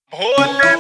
भोले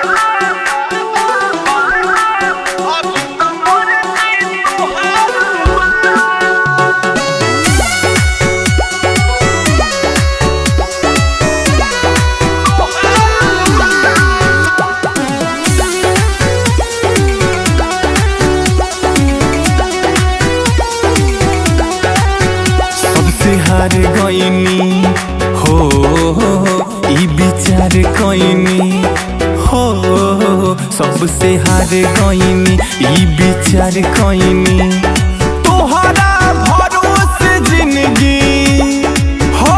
सबसे हार गईनी हो ई विचार कईनी हो सबसे हार गईनी ई विचार कईनी तोहरा भरोसे जिंदगी हो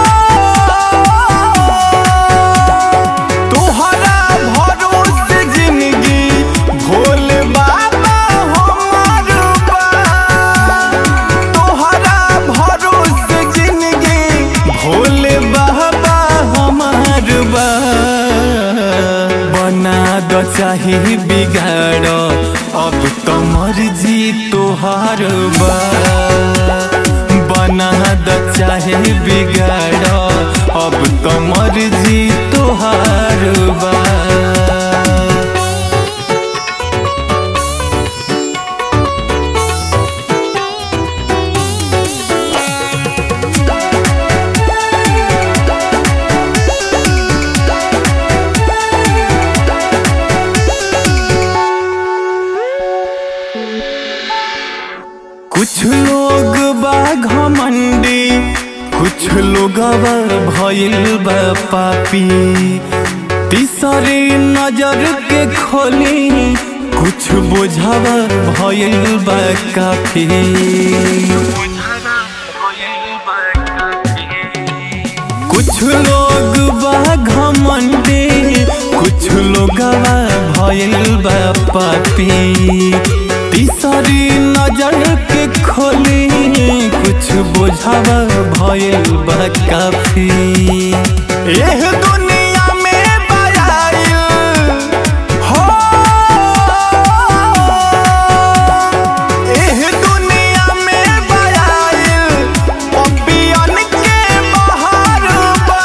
तोहरा भरोसे जिंदगी भोले बाबा हमार बा तोहरा भरोसे जिंदगी भोले बाबा हमार बा बना द चाहे बिगाड़ अब तो मर्जी तोहार बा बना द चाहे बिगाड़ अब तो मर्जी तोहार बा कुछ लोग बा घमंडी कुछ लोग भइल बा पापी तीसरी नजर के खोली कुछ बुझावा भइल बा काफी कुछ लोग बा घमंडी कुछ लोग भइल बा पापी तीसरी नजर के खोली कुछ बुझावा भइल बा काफी एह दुनिया में बयाइल हो एह दुनिया में बयाइल पपियन के बहार बा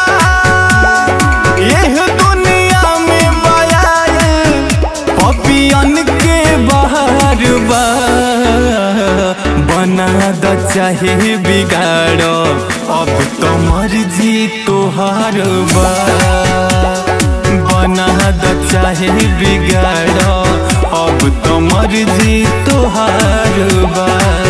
एह दुनिया में बयाइल पपियन के बहार बा बना द चाहे बिगाड़ अब तो मर्जी तोहार बा बना द चाहे बिगाड़ अब तो मर्जी तोहार बा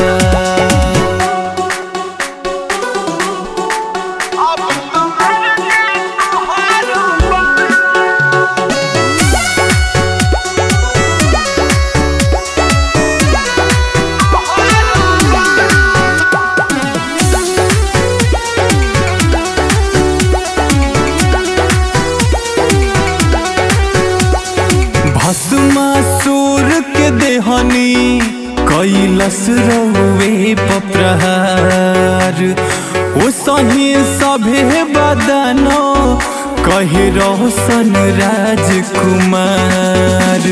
भस्मासुर के देहनी कैलस रौवे पप्रहार ओ सही सभे बदनो कहे रोशन राजकुमार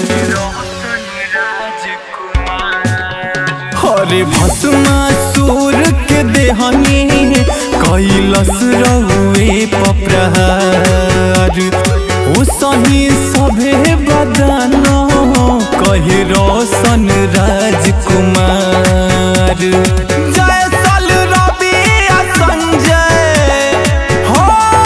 हरे भस्मासुर के देहनी कैलस रौवे पप्रहार ओ सही सभे बदनो कहे रोशन राजकुमार जय सल रवि आ संजय हो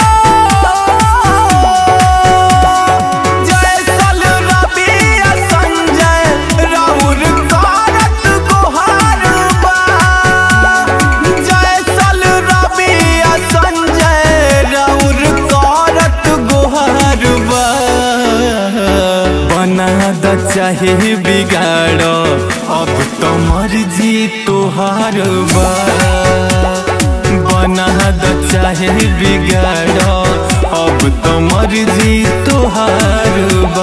जय सल रवि आ संजय राउर करत गोहार बा जय सल रवि आ संजय राउर करत गोहार बा बना द चाहे बिगाड़ अब तो मर्जी तोहार बा बना द चाहे बिगाड़ अब तो मर्जी तोहार बा